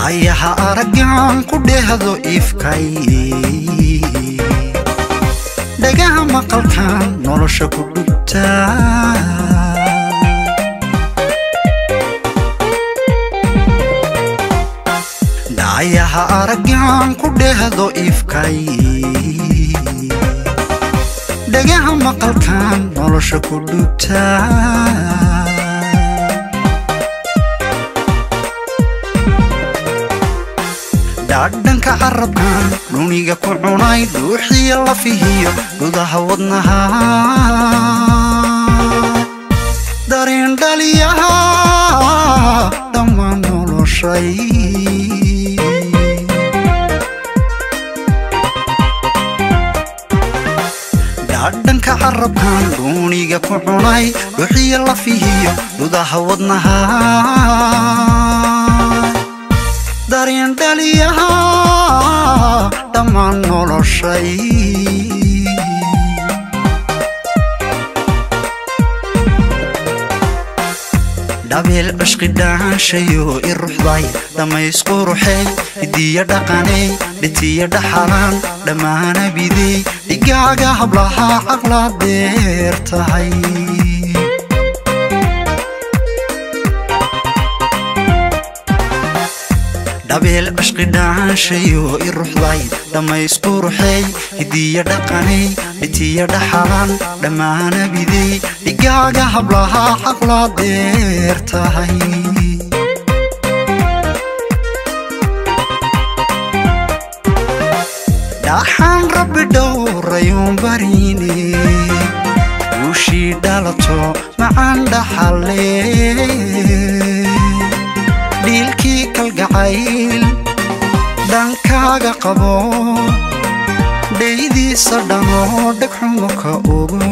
dhaayaha araggan ku dhehdo ifkay dhagaha maqalkan nolosha ku dhugtaa dhaayaha araggan ku dhehdo ifkay dhagaha maqalkan nolosha ku dhugtaa dhaadhanka carabkan dhuniga ku cunay dhuuxiya lafihiyo gudaha wadnaha dareen dhaliyaha dhammaan noloshay dhaadhanka carabkan dhuuniga ku cunay dhuuxiya lafihiyo gudaha wadnaha dareen dhaliyaha dhammaan noloshay dhabeel cishqi dhaanshayo i ruxday dhammaysku ruxey hidiya dhaqaney dhitiya dhaxalaan dhammaana bidey dhigaaga hablaha caqla deer tahay dhabeel cishqi dhaanshayo i ruxday dhammaysku ruxey hidiya dhaqaney dhitiya dhaxalaan dhammaana bidey dhigaaga hablaha caqla deer tahay dhaxaan rabbi dhowrayuun bariine guushii dhalato macaan dhaxalle dhiilkii kalgacayl dhankaaga qabo dhaydiisa dhanoo dhegxumo ka ogo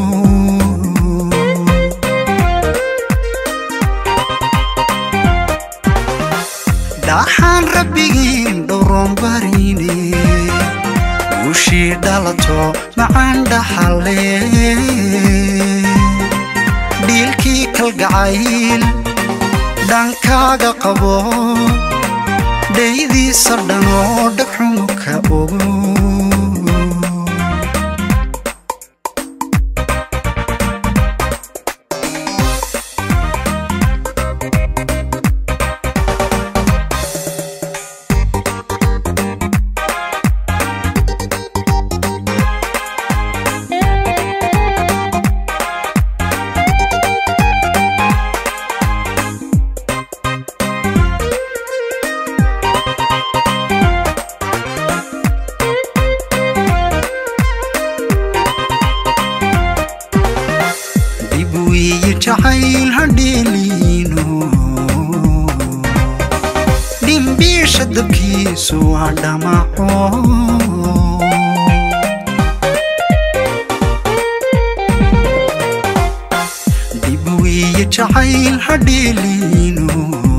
dhaxaan rabbigiin dhowroon bariine guushii dhalato macaan dhaxalle dhiilkii kalgacayl dhankaaga qabo dhaydiisa dhanoo dhegxumo ka ogo jacayl hadheeliino dhimbiisha dabkiisu waa dhamaco dib wiiye jacayl hadheeliino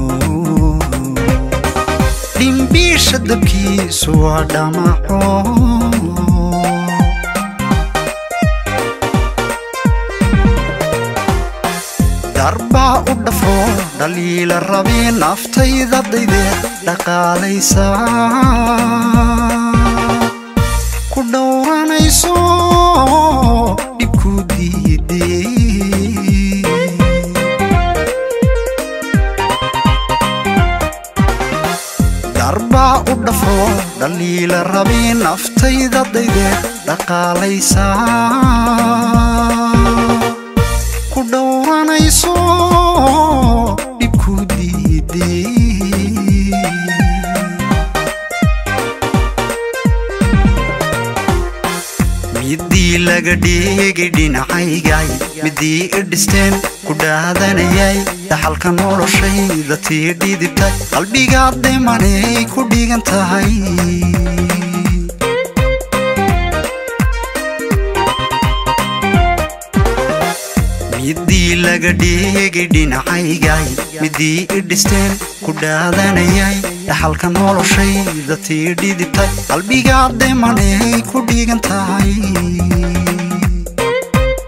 dhimbiisha dabkiisu waa dhamaco darbaa u dhafo dhaliila rabee naftayda daydeed dhaqaalaysa ku dhowranayso dhibku diidee darbaa u dhafo dhaliila rabee naftayda daydeed dhaqaalaysa ku dhowranayso dhibku diidee midii laga dhigay dhinacaygay midii i dhisteen ku dhaadanayay dhaxalka noloshayda tii dhidibtay qalbigaad demanay ku dhigan tahay midii laga dhigay dhinacaygay midii i dhisteen ku dhaadanayay dhaxalka noloshayda tii dhidibtay qalbigaad demanay ku dhigan tahay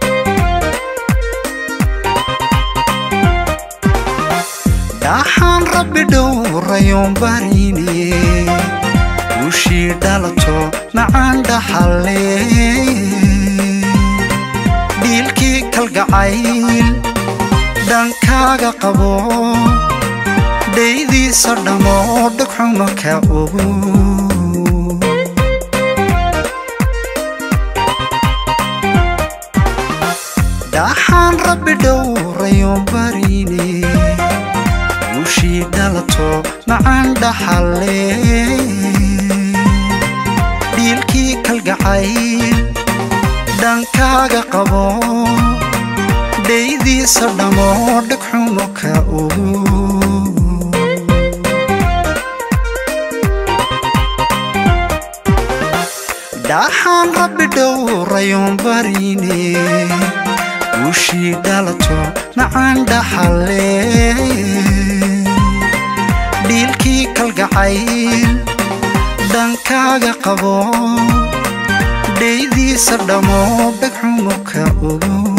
dhaxaan rabbi dhowrayoon barine guushii dhalato macaan dhaxalle dhiilkii kalgacayl dhankaaga qabo dhaydiisa dhammo dhagxuma ka ogo dhaxaan rabbi dhowrayoon barine guushii dhalato macaan dhaxalle dhiilkii kalgacayl dhankaaga qabo dhaydiisa dhammo dhagxumo ka ogo dhaxaan rabbi dhowrayoon barine guushii dhalato macaan dhaxalle dhiilkii kalgacayl dhankaaga qabo dhaydiisa dhammo dhagxumo ka ogo